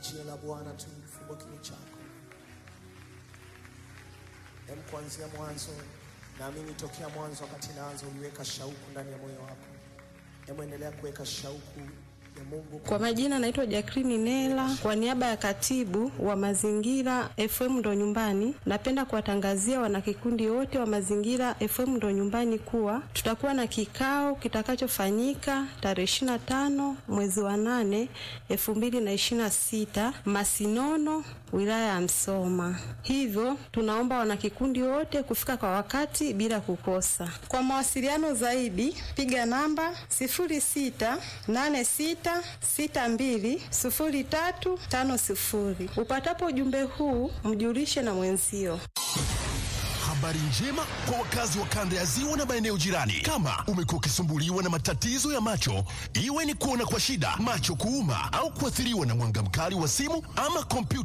jina la Bwana tu, fungua kinywa chako. Hem, kuanzia mwanzo, naamini tokea mwanzo, wakati naanza uliweka shauku ndani ya moyo wako. Hem, endelea kuweka shauku ya Mungu Kwa majina naitwa Jacqueline Nela, kwa niaba ya katibu wa mazingira FM ndo nyumbani, napenda kuwatangazia wanakikundi wote wa mazingira FM ndo nyumbani kuwa tutakuwa na kikao kitakachofanyika tarehe 25 mwezi wa 8 2026 Masinono, wilaya ya Msoma. Hivyo tunaomba wanakikundi wote kufika kwa wakati bila kukosa. Kwa mawasiliano zaidi piga namba 0686620350. Upatapo ujumbe huu mjulishe na mwenzio. Habari njema kwa wakazi wa kanda ya ziwa na maeneo jirani. Kama umekuwa ukisumbuliwa na matatizo ya macho, iwe ni kuona kwa shida, macho kuuma, au kuathiriwa na mwanga mkali wa simu ama kompyuta